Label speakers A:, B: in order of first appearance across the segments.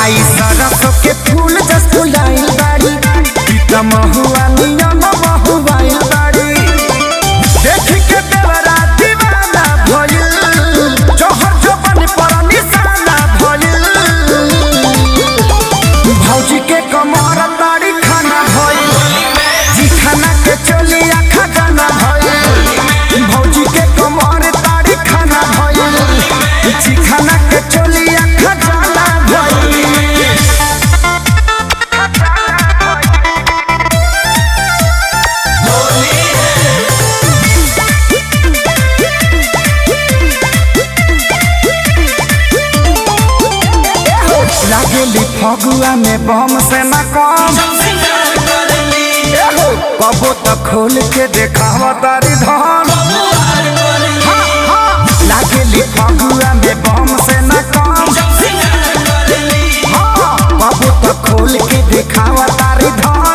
A: आई सरसों के फूल जस फुलाइल बाड़ी ई त महुआ नियम महुआइल बाड़ी देख के देवरा दीवाना भइल जोहर जोबन पर निशाना भइल भौजी के कमर ताड़ी खाना भइल जी खाना के चलिया खजाना भइल भौजी के कमर ताड़ी खाना भइल जी खाना के चलिया खजाना भइल लागेली फगुआ में बम से न कम एहो, कबो तो खोल के देखावा तारी धन हाँ, हाँ, लागेली फगुआ में बम से न कम हाँ, कबो तो खोल के देखावा तारी धन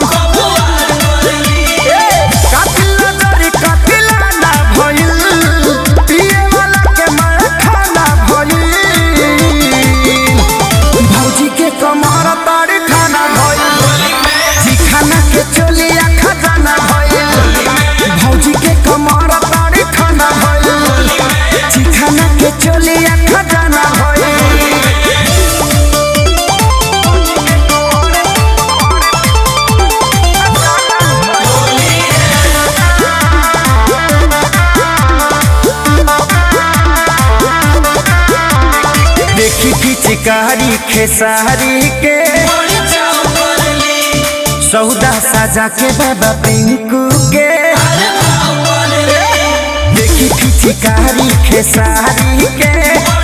A: ए, कातिल नजरी कातिला ना भइल, पिए वाला के मार खाना भइल। भौजी के कमर तारी खाना भइल जी खाना के चलिया खजाना भइल भौजी के कमर तारी खाना भइल जी खाना के चलिया खजाना भइल देखी की चिकारी खेसारी के सौदा साजा के बाबा पिंकू के देखी की चिकारी खेसारी के